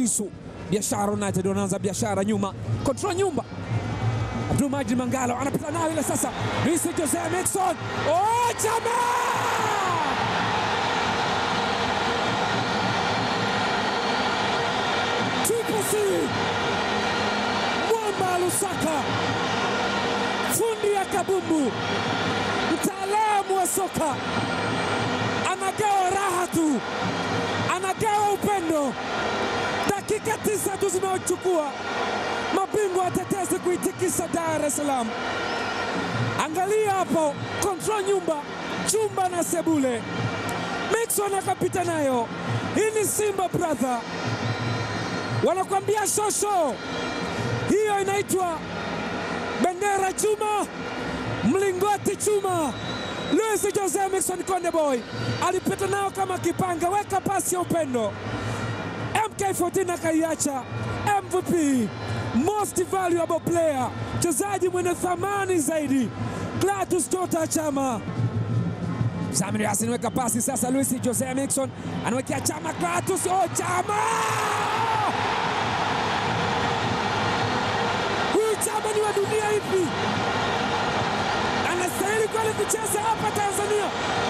Lisu. Biashara United wanaanza biashara nyuma, control nyumba. Abdul Majid Mangalo anapita nayo ile sasa, Luis Jose Miquissone. Oh, jamaa Triple C Mwamba Lusaka, fundi ya kabumbu, mtaalamu wa soka, anagawa raha tu, anagawa upendo. Dakika tisa tu zinaochukua mabingwa watetezi kuitikisa Dar es Salaam. Angalia hapo, control nyumba, chumba na sebule. Miquissone akapita nayo. Hii ni Simba brother wanakuambia shosho, hiyo inaitwa bendera chuma, mlingoti chuma. Luis Jose Miquissone Konde Boy alipita nao kama kipanga, weka pasi ya upendo. MK14 akaiacha MVP, most valuable player, mchezaji mwenye thamani zaidi, Clatous Chota Chama. Samir Yasin weka pasi sasa, Luis Jose Miquissone anawekea Chama, Clatous, oh Chama! Huyu Chama ni wa dunia ipi? Anastahili kweli kucheza hapa Tanzania?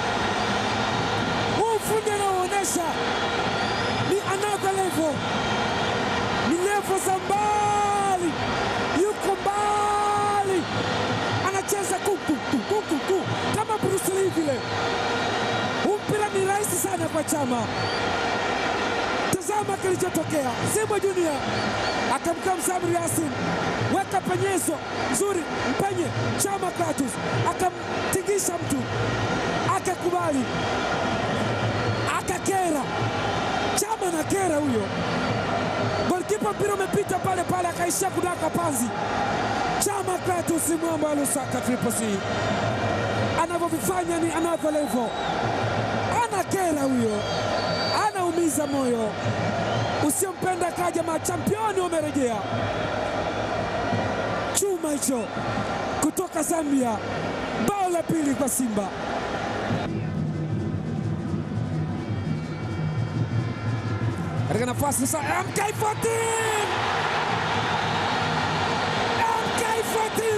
Huu ufundi anaoonyesha ni another level, ni level za mbali, yuko mbali, anacheza kukukukuku kama Bruce Lee vile. Huu mpira ni rahisi sana kwa Chama. Tazama kilichotokea. Simba Junior akamkaa Samir Yasin, weka penyezo nzuri, mpenye Chama Clatous akamtingisha mtu, akakubali, akakera. Chama na kera huyo golikipa, mpira umepita pale pale, akaishia kudaka panzi. Chama Clatous mwamba wa Lusaka Triple C anavyovifanya ni another level, anakera huyo, anaumiza moyo. Usiompenda kaja, machampioni wamerejea. Chuma hicho kutoka Zambia, bao la pili kwa Simba. Katika nafasi sasa, MK14 MK14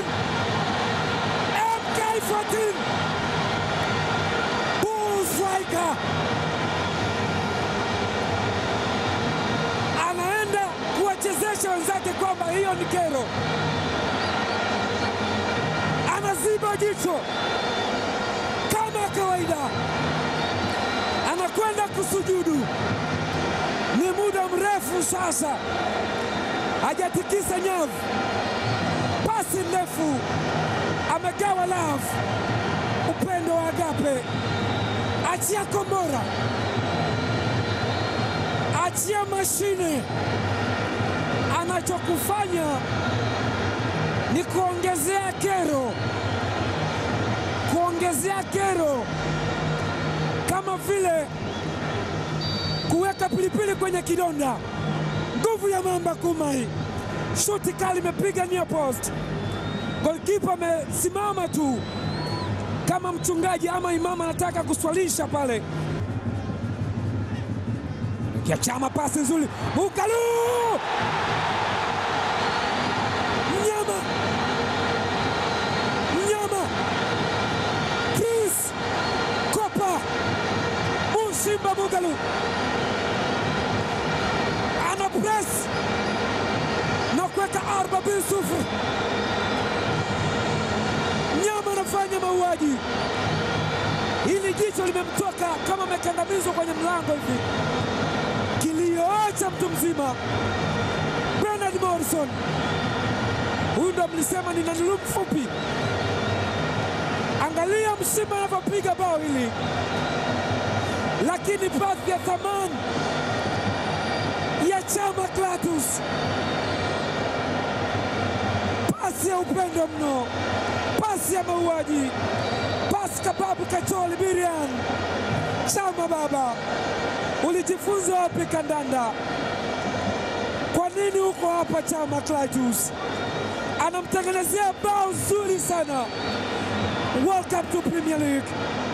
MK14 Bullstriker anaenda kuwachezesha wenzake kwamba hiyo ni kero, anaziba jicho kama kawaida, anakwenda kusujudu. Ni muda mrefu sasa hajatikisa nyavu, pasi ndefu, amegawa love, upendo wa agape, achia kombora, achia mashine. Anachokufanya ni kuongezea kero, kuongezea kero, kama vile kuweka pilipili kwenye kidonda. Nguvu ya mamba Kumai, shuti kali imepiga near post, golkipa amesimama tu kama mchungaji ama imamu anataka kuswalisha pale. Kia Chama, pasi nzuri, Mukalu mnyama mnyama, Prince Kopa Mushimba Mugalu ana press na kuweka arba bin sufuri. Mnyama anafanya mauaji, hili jicho limemtoka kama amekandamizwa kwenye mlango hivi, kilioacha mtu mzima. Bernard Morrison, huyu ndo mlisema ni nanulu mfupi. Angalia Mshimba anavyopiga bao hili, lakini pasi ya thamani ya Chama Clatous, pasi ya upendo mno, pasi ya mauaji, pasi kababu kacholi birian. Chama baba, ulijifunza wapi kandanda? Kwa nini uko hapa Chama Clatous? Anamtengenezea bao zuri sana. Welcome to Premier League.